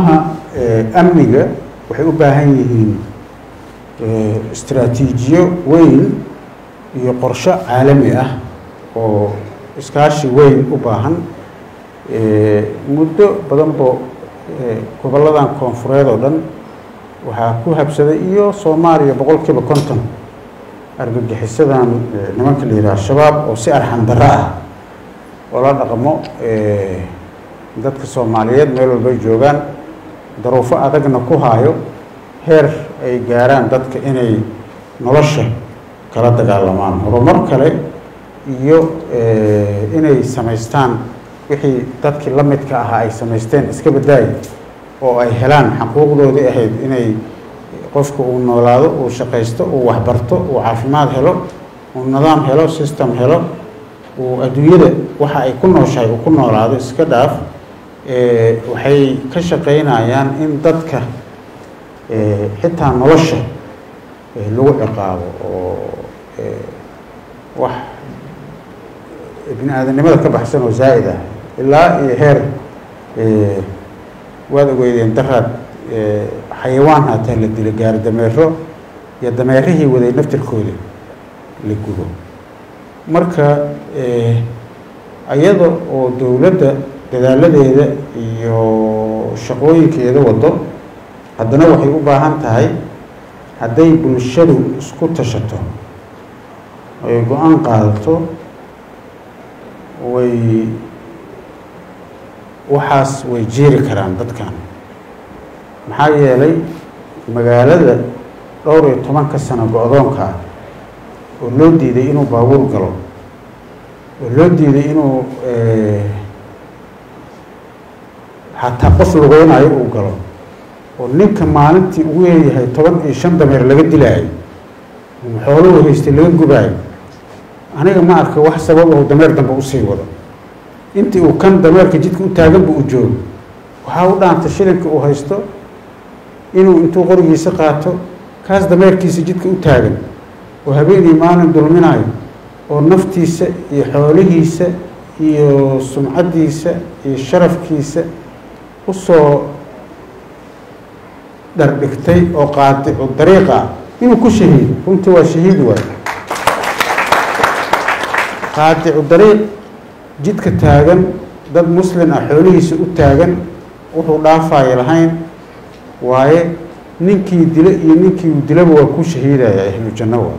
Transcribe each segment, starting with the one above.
arrimaha amniga waxay u baahan yihiin istraatiijiyo weyn iyo qorsho caalami ah oo iskaashi weyn u baahan muddo badanbo gobolladan koonfureed oo dhan waxaa ku habsaday iyo soomaaliya boqol kiiba konton argagixisadan nimanka la yidhaha shabaab oo si arxan darro ah oo la dhaqmo dadka soomaaliyeed meel walbay joogaan daruufo adagna ku haayo heer ay gaaraan dadka inay nolosha kala dagaalamaan horumar kale iyo inay samaystaan wixii dadkii la midka ahaa ay samaysteen iska badaay oo ay helaan xaquuqdoodii ahayd inay qofka uu noolaado uu shaqaysto uu waxbarto uu caafimaad helo uu nidaam helo system helo uu adduunyada waxa ay ku nooshahay uu ku noolaado iska dhaaf waxay ka shaqaynayaan in dadka xitaa nolosha lagu ciqaabo oo wax bini aadanimada ka baxsan oo zaa'id ah ilaa iyo heer waad ogeydeen daraad xayawaan hataa la dilo gaari dameero iyo dameerihii waday naftirkooda la gubo marka iyada oo dowladda dadaaladeeda iyo shaqooyinkeeda wado haddana waxay u baahan tahay hadday bulshadu isku tashato ay go-aan qaadato way waxaas way jiiri karaan dadkan maxaa yeelay magaalada dhowr iyo tobanka sano go-doonka ah oo loo diiday inuu baabuur galo oo loo diiday inuu xataa qof lugeynayo uu galo oo ninka maalintii ugu yeeyahay toban iyo shan dameer laga dilaayo xooluhu haystay laga gubaayo aniga ma arka wax sabab oo dameer dambe usii wado intii uu kan dameerka jidka u taagan bu u joogo waxaa u dhaanta shilinka uu haysto inuu intuu qorigiisa qaato kaas dameerkiisa jidka u taagan oo habeenii maalin dulminayo oo naftiisa iyo xoolihiisa iyo sumcaddiisa iyo sharafkiisa usoo dhardhigtay oo qaadicu dariiqa inuu ku shahiido runtii waa shahiid waay qaadicu dariiq jidka taagan dad muslin ah xoolihiisa u taagan wuxuu dhaafaayo lahayn waaye ninkii dilo iyo ninkii uu dilaba waa ku shahiidaya ahlu janno waa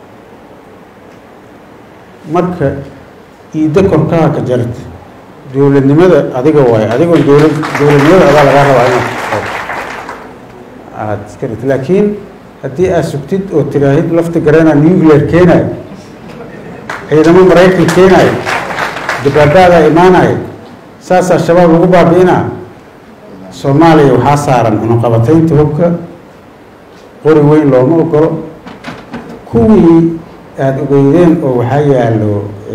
marka iiddo korkaha ka jarta dowladnimada adiga waaye adigoon dowlad dowladnimada adaa lagaa rabaa inaad aada iska dhigto laakiin haddii aad sugtid oo tiraahid lafta garana nuclear keenayo ciidamo maraykan keenayo dabaabaadaa imaanayo saasaa shabaab lagu baabi'inaa soomaaliya waxaa saaran cunuqabataynta hubka qori weyn looma ogolo kuwii aada ogeydeen oo waxaa yaallo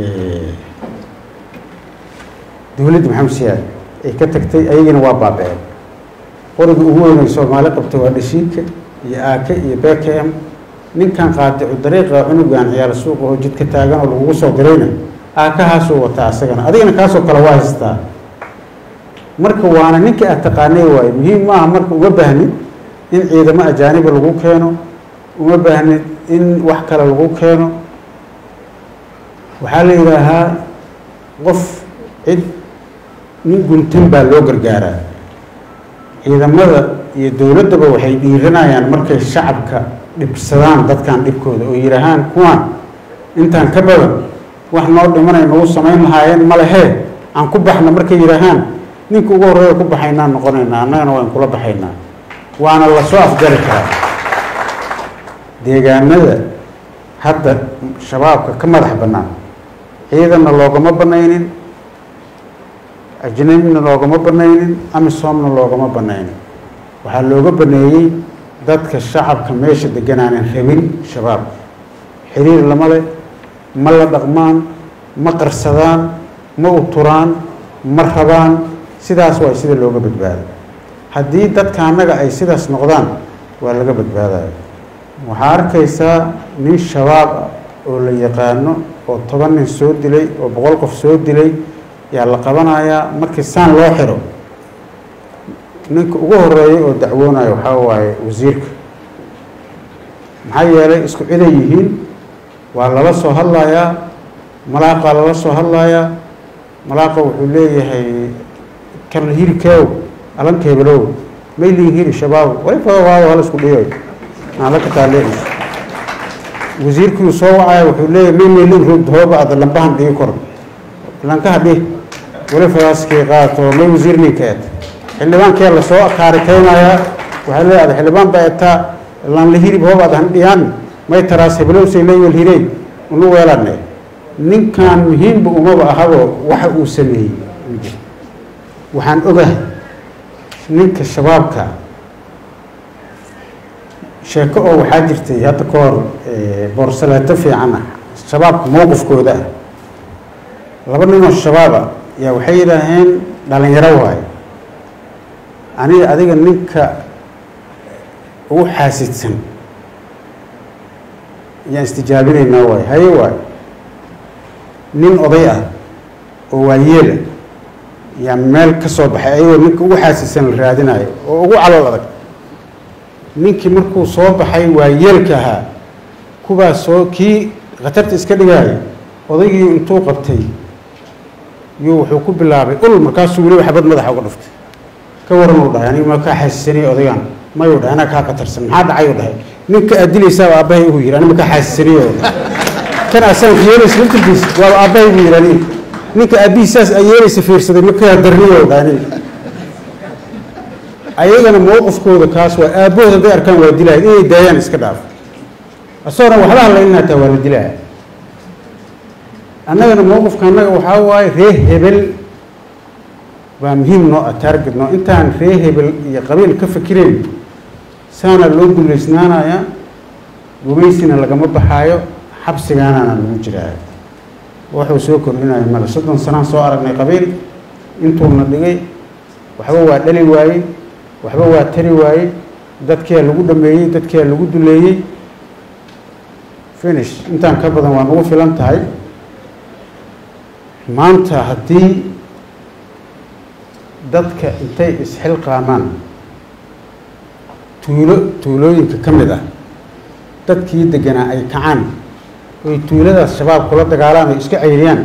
dowladda maxamed siyaad ay ka tagtay ayagina waa baaba-een qoriga ugu weyn ay soomaali qabta waa dhashiika iyo aake iyo b k m ninkan qaadicu dariiqa cunugan ciyaal suuqa oo jidka taagan oo lagugu soo dirayna aakahaasuu wataa asagana adigana kaasoo kale waa haystaa marka waana ninkii aad taqaanay waayo muhiim maaha marka uma baahnid in ciidamo ajaaniba lagu keeno uma baahnid in wax kale lagu keeno waxaa la yidhaahaa qof cid nin guntan baa loo gargaaraa ciidamada iyo dowladdaba waxay dhiiranayaan markay shacabka dhibsadaan dadkan dhibkooda oo yidhaahaan kuwaan intaan ka badan wax noo dhimanay nagu samayn lahaayeen malehee aan ku baxna markay yidhaahaan ninka ugu horreeya ku baxaynaan noqonaynaa annagana waan kula baxaynaa waana lasoo afjari karaa deegaanada hadda shabaabka ka madax bannaan ciidanna loogama banaynin ajnabina loogama banaynin amisoomna loogama banaynin waxaa looga baneeyey dadka shacabka meesha deganaanan rabin shabaab xiriir lama leh ma la dhaqmaan ma qarsadaan ma uturaan ma rabaan sidaas waa sida looga badbaado haddii dadka annaga ay sidaas noqdaan waa laga badbaadaya waxaa arkaysaa nin shabaab ah oo la yaqaano oo toban nin soo dilay oo boqol qof soo dilay yaa la qabanayaa markii saan loo xiro ninka ugu horeeya oo dacwoonayo waxaa waaye wasiirka maxaa yeelay isku ciday yihiin waa lala soo hadlayaa malaaqaa lala soo hadlayaa malaaqa wuxuu leeyahay karl hirikeow alanka hebelow maylin hiri shabaab way fado waayo hal isku dhiyo naala ka taaleeis wasiirkii soo wacaya wuxuu leeyahay may maylin rogd hooba ada lambahan dhigi kor lankaha dhih wali fadaaskii qaato may wasiir ninkeed xildhibaankee lasoo kaarikeynayaa waxaa leeyahay xildhibaan baa etaa lan la hirib hoob ada han dhiyaan may taraas hebelowsay leywal hirey unu weelane ninkan muhiimba umaba ahabo waxa uu sameeyey waxaan ogahay ninka shabaabka sheeko oo waxaa jirtay hadda ka hor boorsaleeto fiican ah shabaabka mowqifkooda ah laba ninoo shabaaba yaa waxay yidhaaheen dhalinyaro waayo aniga adiga ninka ugu xaasidsan ayaan istijaabinaynaa waayo haye waayo nin oday ah oo waayeela yaa meel ka soo baxay ayagoo ninka ugu xaasisan la raadinayo oo ugu calool adag ninkii markuu soo baxay waayeelka ahaa kuwaas soo kii khatarta iska dhigaayo odaygii intuu qabtay yuu wuxuu ku bilaabay ul markaasuu weliba xabad madaxa uga dhuftay ka waran uu dhahay aniga ma kaa xaasisanaya odaygan mayuu dhahay anaa kaa khatarsan maxaa dhacay uu dhahay ninka aad dilaysaaba aabbahay ugu yidhi aniga ma kaa xaasisanayo kan asaanka yeelaysa laftirkiisa waaba aabbahay ugu yidhi aniga ninka aabbihi saas ay yeelaysa fiirsaday ma kaa darniyo uu dhahay aniga ayagana mowqifkooda kaas waa aabbahooda hadday arkaan waa dilaya inay daayaan iska dhaaf asagona waxba hadlaynin hataa waa la dilaya annagana mowqifka annaga waxaa waaye reer hebel waa muhiim noo ah taarget noo intaan reer hebel iyo qabiil ka fikirayn saana loo duleysnaanaya gumaysina lagama baxaayo xabsigaanana lagu jiraayo wuxuu soo kordhinayo male soddon sanaan soo aragnay qabiil intuuna dhigay waxba waa dhali waayey waxba waa tari waayey dadkia lagu dhameeyey dadkia lagu duleeyey finish intaan ka badan waa nagu filan tahay maanta haddii dadka intay isxilqaamaan tuulo tuulooyinka ka mid ah dadkii deganaa ay kacaan oy tuuladaas shabaab kula dagaalaan oy iska ceyriyaan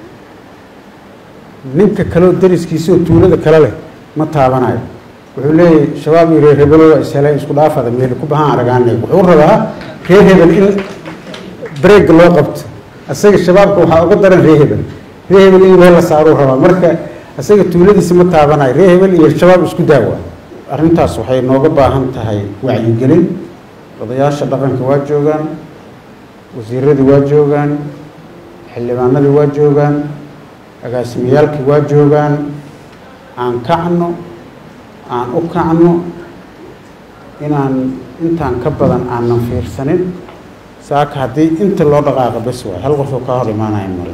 ninka kaleo dariskiisa oo tuulada kale leh ma taabanayo wuxuu leeyahay shabaab iyo reer hebelo waa isheleen isku dhaafada meel ku bahaan aragaanay wuxuu rabaa reer hebel in breeg loo qabto asaga shabaabka waxaa uga daran reer hebel reer hebel in meel la saaruu rabaa marka asaga tuuladiisa ma taabanayo reer hebel iyo shabaab isku daawa arrintaas waxay nooga baahan tahay wacyigelin odayaasha dhaqanka waa joogaan wasiiradii waa joogaan xildhibaanadii waa joogaan agaasimiyaalkii waa joogaan aan kacno aan u kacno inaan intaan ka badan aanan fiirsanin saaka haddii inta loo dhaqaaqa bes waay hal qofoo kaa hor imaanaya male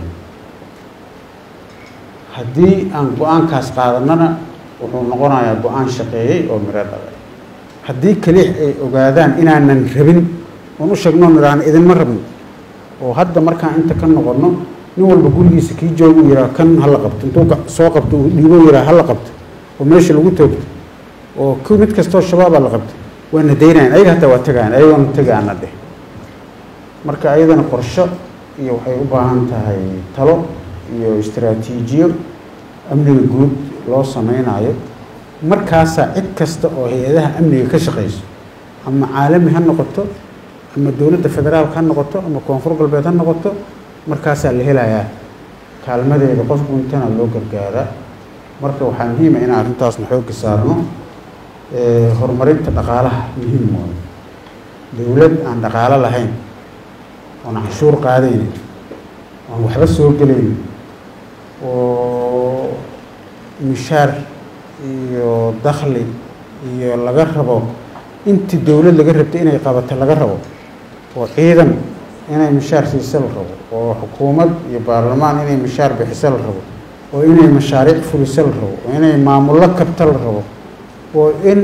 haddii aan go-aankaas qaadanana wuxuu noqonayaa go-aan shaqeeyey oo miro dhalay haddii kaliix ay ogaadaan inaanan rabin oon u sheegno nidhaahno idinma rabno oo hadda markaan inta ka noqonno nin walba gurigiisa kii joogu yihaa kan hala qabto intuu soo qabto uu dhiibo yihaa hala qabto oo meesha lagu toogto oo k mid kastoo shabaabaa la qabto waana daynayan ayaga hataa waa tegayan ayagoona tegaana dheh marka ayadana qorsho iyo waxay u baahan tahay talo iyo istaraatiijiyo amniga guud loo sameynayo markaasaa cid kasta oo hay-adaha amniga ka shaqeyso ama caalami ha noqoto ama dowladda federaalka ha noqoto ama koonfur galbeed ha noqoto markaasaa la helayaa kaalmadeeda qof guntana loo gargaaraa marka waxaa muhiima inaan arrintaasna xoogga saarno horumarinta dhaqaalaha muhiim waayo dowlad aan dhaqaalo lahayn oon canshuur qaadaynin oon waxba soo gelaynin oo mishaar iyo dakhli iyo laga rabo intii dowlad laga rabtay inay qabato laga rabo oo ciidan inay mishaar siisa la rabo oo xukuumad iyo baarlamaan inay mishaar bixisa la rabo oo inay mashaariic fulisa la rabo oo inay maamullo kabta la rabo oo in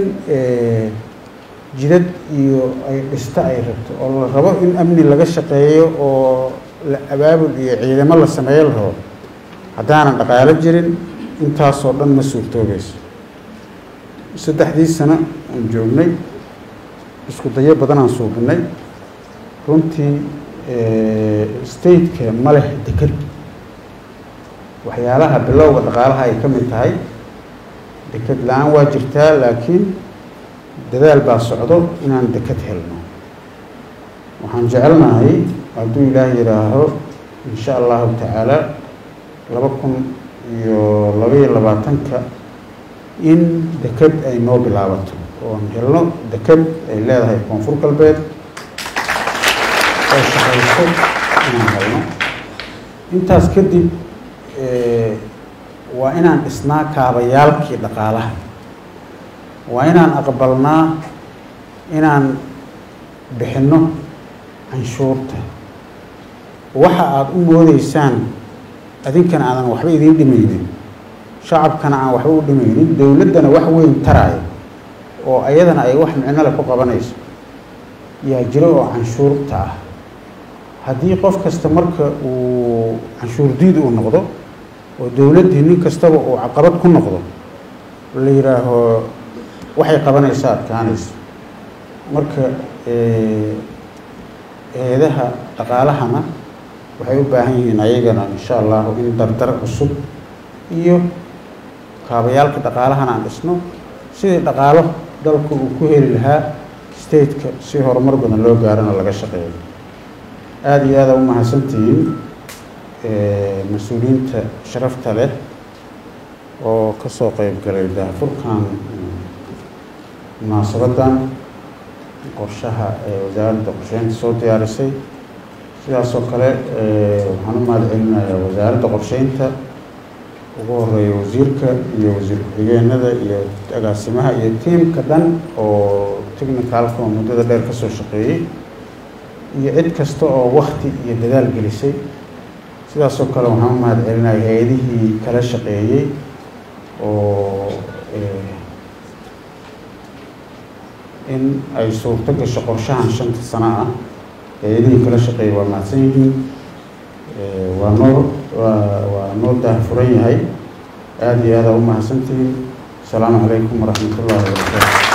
jidad iyo ay dhista ay rabto oo la rabo in amni laga shaqeeyo oo la abaabul iyo ciidamo la sameeyo la rabo haddaanan dhaqaalo jirin intaasoo dhan ma suurtoobayso saddexdii sano aan joognay isku dayo badan aan suubinay runtii stateka ma leh deked waxyaalaha bilowga dhaqaalaha ay ka mid tahay deked la-aan waa jirtaa laakiin dadaal baa socdo inaan deked helno waxaan jecelnahay hadduu ilaah yidhaaho insha allahu tacaala laba kun iyo labaiyo labaatanka in deked ay noo bilaabato oon helno deked ay leedahay koonfur galbeed oo shaqayso inaan helno intaas kadib waa inaan dhisnaa kaabayaalkii dhaqaalaha waa inaan aqbalnaa inaan bixinno canshuurta waxa aada u moodeysaan adinkana aadan waxba idiin dhimaynin shacabkana aan waxba u dhimaynin dowladdana wax weyn taraayo oo ayadana ay wax micno leh ku qabanayso yaa jiro oo canshuurta ah haddii qof kasta marka uu canshuur diid uu noqdo oo dowladdii nin kastaba uu caqabad ku noqdo la yidhaaho waxay qabanaysa adkaanayso marka eedaha dhaqaalahana waxay u baahan yihiin ayagana insha allahu in dardar cusub iyo kaabayaalka dhaqaalahana aan dhisno sidii dhaqaalo dalku uu ku heli lahaa stateka si horumar badan loo gaarana laga shaqeeyo aada iyo aada u mahadsantihiin mas-uuliyiinta sharafta leh oo ka soo qeyb galay daahfurkan munaasabadan qorshaha ee wasaaradda qorsheynta soo diyaarisay sidaas oo kale waxaan u mahad celinayaa wasaaradda qorsheynta ugu horeeya wasiirka iyo wasiir ku-xigeenada iyo agaasimaha iyo tiimka dhan oo technicalka oo muddada dheer ka soo shaqeeyey iyo cid kasta oo wakti iyo dadaal gelisay sidaas oo kale waxaan u mahad celinaya hay-adihii kala shaqeeyey oo in ay suurto gasho qorshahan shanta sano ah hay-adihii kala shaqeeyey waa mahadsan yihiin waa noo waa waa noo daahfuran yahay aada iyo aada u mahadsantihiin asalaamu calaykum waraxmat ullahi wabarakaatu